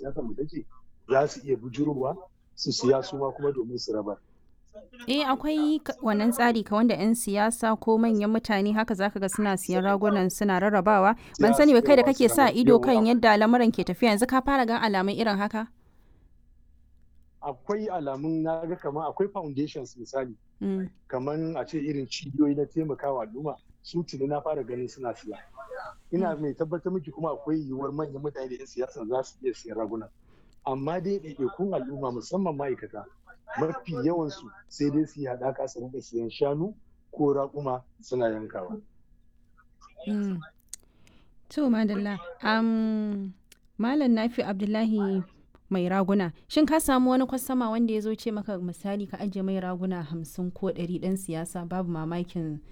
siyasa mu take za su iya bujurowa su siya su ma kuma domin su rabar Eh akwai wannan tsari ka wanda 'yan siyasa ko manyan mutane haka zaka ga suna siyan ragunan suna rarrabawa. Ban sani ba kai da kake sa ido kan yadda lamuran ke tafiya yanzu ka fara gan alamun irin haka? Akwai alamun na ga kamar akwai foundations misali. Kamar a ce irin cibiyoyi na taimakawa al'umma su tuni na fara ganin suna siya. Ina mai tabbatar miki kuma akwai yiwuwar manyan mutane da 'yan siyasa za su iya siyan raguna. Amma dai ɗaiɗaikun al'umma musamman ma'aikata mafi yawansu sai dai su yi haɗaka su rinka siyan shanu ko raƙuma suna yankawa. To madalla, Malam Nafi Abdullahi mai raguna, shin ka samu wani kwastama wanda ya zo ce maka misali ka ajiye mai raguna hamsin ko ɗari ɗan siyasa babu mamakin